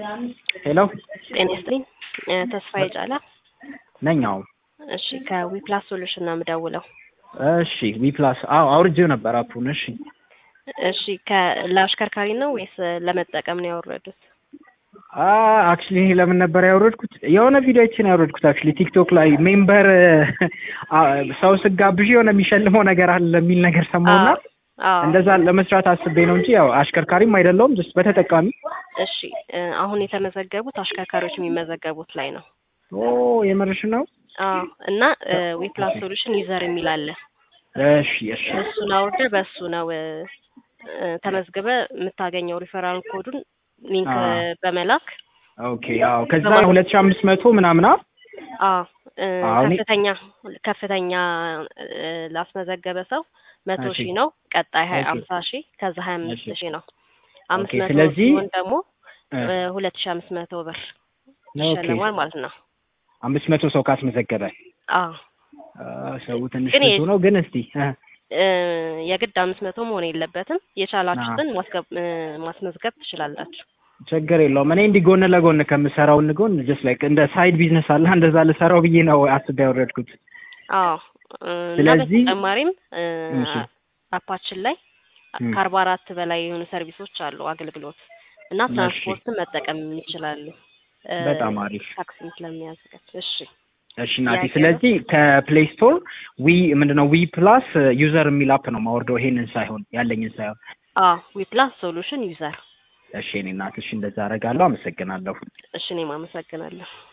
ሄሎ ጤና ይስጥልኝ እ ተስፋዬ ጫላ ነኝ። አዎ እሺ ከዊፕላስ ሶሉሽን ነው የምደውለው። እሺ ዊፕላስ አዎ አውርጄው ነበር አፑን። እሺ እሺ ከ- ለአሽከርካሪ ነው ወይስ ለመጠቀም ነው ያወረዱት? አክቹሊ እኔ ለምን ነበር ያወረድኩት? የሆነ ቪዲዮችን ያወረድኩት አክቹሊ ቲክቶክ ላይ ሜምበር ሰው ስጋብዥ የሆነ የሚሸልመው ነገር አለ የሚል ነገር ሰማሁና አዎ እንደዛ ለመስራት አስቤ ነው እንጂ ያው አሽከርካሪም አይደለሁም ጀስት በተጠቃሚ እሺ እ አሁን የተመዘገቡት አሽከርካሪዎች የሚመዘገቡት ላይ ነው። ኦ የምርሽ ነው? አዎ እና ዊፕላስ ሶሉሽን ዩዘር የሚል አለ። እሺ እሺ እሱን አውርደህ በእሱ ነው እ እ ተመዝግበ የምታገኘው ሪፈራል ኮዱን ሊንክ አዎ። በመላክ ኦኬ አዎ ከዛ ሁለት ሺህ አምስት መቶ ምናምን አ አዎ እ አዎ፣ እኔ- ከፍተኛ ከፍተኛ እ ላስመዘገበ ሰው መቶ እሺ። ሺህ ነው። ቀጣይ ሀያ ኦኬ። አምሳ ሺህ ከዛ ሀያ አምስት እሺ። ሺህ ነው። አምስት ኦኬ፣ መቶ ስለዚህ- ሲሆን ደግሞ እ እ ሁለት ሺህ አምስት መቶ ብር ኦኬ ይሸለማል ማለት ነው። አምስት መቶ ሰው ካስመዘገበ አዎ አ፣ ሰው ትንሽ ግን ብዙ ነው ግን እስቲ እ እ የግድ አምስት መቶ መሆን የለበትም። የቻላችሁትን ማስገብ እ ማስመዝገብ ትችላላችሁ። ችግር የለውም። እኔ እንዲህ ጎን ለጎን ከምሰራው ጎን ጀስት ላይክ እንደ ሳይድ ቢዝነስ አለ እንደዛ ልሰራው ብዬ ነው አስቤ ያወረድኩት። አዎ እ እና ስለዚህ- በተጨማሪም እ እሺ። አፓችን ላይ ም። ከአርባ አራት በላይ የሆኑ ሰርቪሶች አሉ አገልግሎት እና እሺ። ትራንስፖርትን መጠቀም ይችላሉ። እ በጣም አሪፍ። ታክሲም ስለሚያዘጋጅ እሺ እሺ እናቴ፣ ጥያቄ ነው? ስለዚህ ከፕሌይ ስቶር ዊ ምንድነው ዊ ፕላስ ዩዘር የሚል አፕ ነው ማወርደው ይሄንን ሳይሆን ያለኝን ሳይሆን። አዎ ዊፕላስ ሶሉሽን ዩዘር እሺ እኔ እናት፣ እሺ እንደዛ አደርጋለሁ። አመሰግናለሁ። እሺ እኔም አመሰግናለሁ።